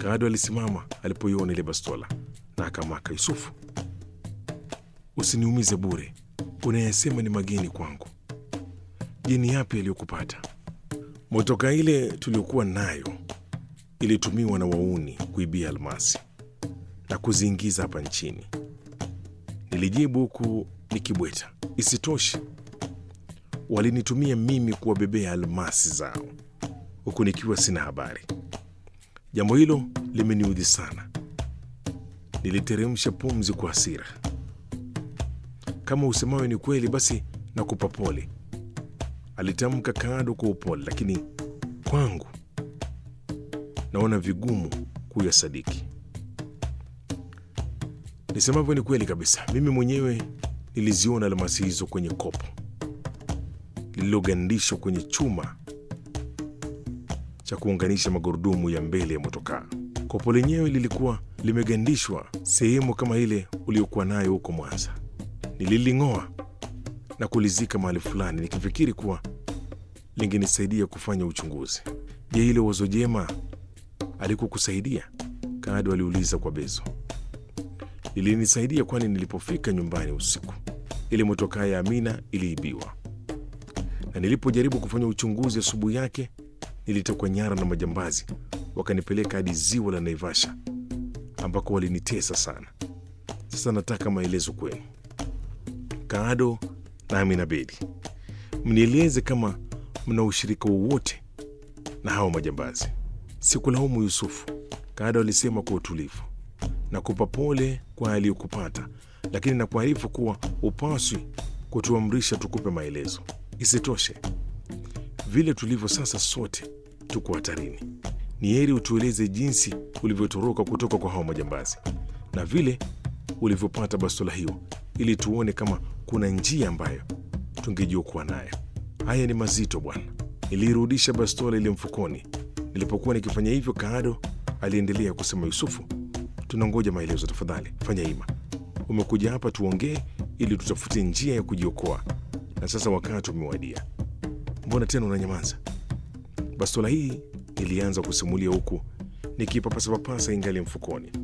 Kaado alisimama alipoiona ile bastola na akamaka Yusufu, usiniumize bure, unayesema ni mageni kwangu. Je, ni yapi yaliyokupata? Motoka ile tuliokuwa nayo ilitumiwa na wauni kuibia almasi na kuziingiza hapa nchini, nilijibu huku nikibweta. Isitoshe, walinitumia mimi kuwabebea almasi zao huku nikiwa sina habari. Jambo hilo limeniudhi sana. Niliteremsha pumzi kwa hasira. Kama usemayo ni kweli, basi nakupa pole, alitamka Kaado kwa upole, lakini kwangu naona vigumu kuyasadiki. Nisemavyo ni kweli kabisa. Mimi mwenyewe niliziona almasi hizo kwenye kopo lililogandishwa kwenye chuma cha kuunganisha magurudumu ya mbele ya motokaa. Kopo lenyewe lilikuwa limegandishwa sehemu kama ile uliokuwa nayo huko Mwanza. Nililing'oa na kulizika mahali fulani, nikifikiri kuwa lingenisaidia kufanya uchunguzi. Je, hilo wazo jema alikukusaidia? Kaado aliuliza kwa bezo. Lilinisaidia, kwani nilipofika nyumbani usiku, ile motokaa ya Amina iliibiwa, na nilipojaribu kufanya uchunguzi asubuhi yake nilitekwa nyara na majambazi, wakanipeleka hadi ziwa la Naivasha ambako walinitesa sana. Sasa nataka maelezo kwenu, Kaado na Amina Bedi, mnieleze kama mna ushirika wowote na hao majambazi. Sikulaumu Yusufu, Kaado alisema kwa utulivu. Nakupa pole kwa aliyokupata, lakini nakuarifu kuwa upaswi kutuamrisha tukupe maelezo. Isitoshe, vile tulivyo sasa, sote tuko hatarini. Ni heri utueleze jinsi ulivyotoroka kutoka kwa hao majambazi na vile ulivyopata bastola hiyo, ili tuone kama kuna njia ambayo tungejiokoa nayo. Haya ni mazito bwana. Nilirudisha bastola ile mfukoni. Nilipokuwa nikifanya hivyo, Kaado aliendelea kusema, Yusufu, tunangoja maelezo, tafadhali fanya hima. Umekuja hapa tuongee ili tutafute njia ya kujiokoa, na sasa wakati umewadia. Mbona tena unanyamaza? Bastola hii nilianza kusimulia huku nikipapasapapasa ingali mfukoni.